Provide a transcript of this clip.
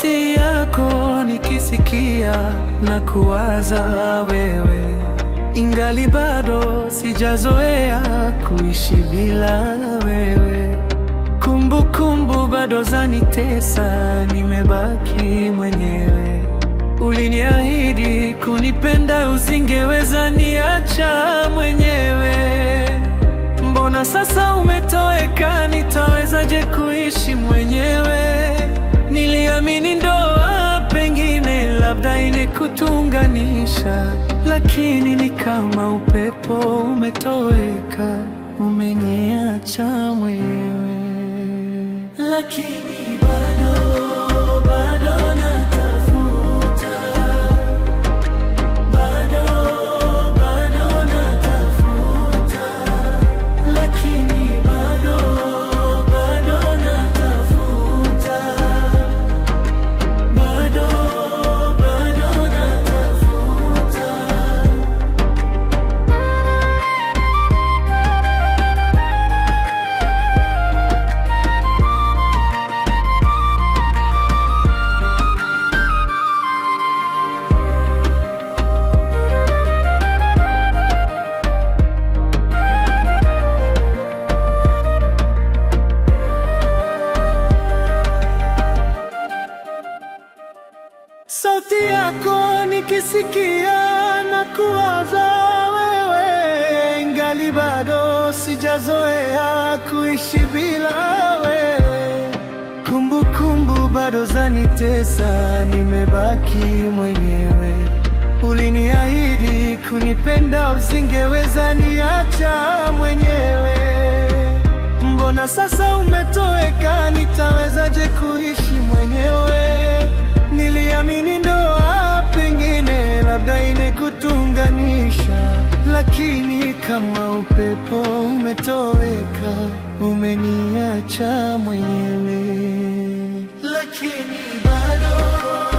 sauti yako nikisikia na kuwaza wewe, ingali bado sijazoea kuishi bila wewe. Kumbukumbu bado zanitesa, nimebaki mwenyewe. Uliniahidi kunipenda, usingeweza niacha mwenyewe. Mbona sasa umetoweka? Nitawezaje kuishi mwenyewe? Niliamini ndoa pengine labda inekutunganisha, lakini ni kama upepo umetoweka, umeniacha mwenyewe. Lakini bado bado natafuta, bado bado natafuta, lakini bado bado natafuta, bado bado natafuta. Sauti yako nikisikia na kuwaza wewe, ingali bado sijazoea kuishi bila wewe. Kumbukumbu bado zanitesa, nimebaki mwenyewe. Uliniahidi kunipenda, usingeweza niacha mwenyewe. Mbona sasa umetoweka? Nitawezaje kuishi mwenyewe? Niliamini ndoa pengine labda inekutunganisha, lakini kama upepo umetoweka, umeniacha mwenyewe. Lakini bado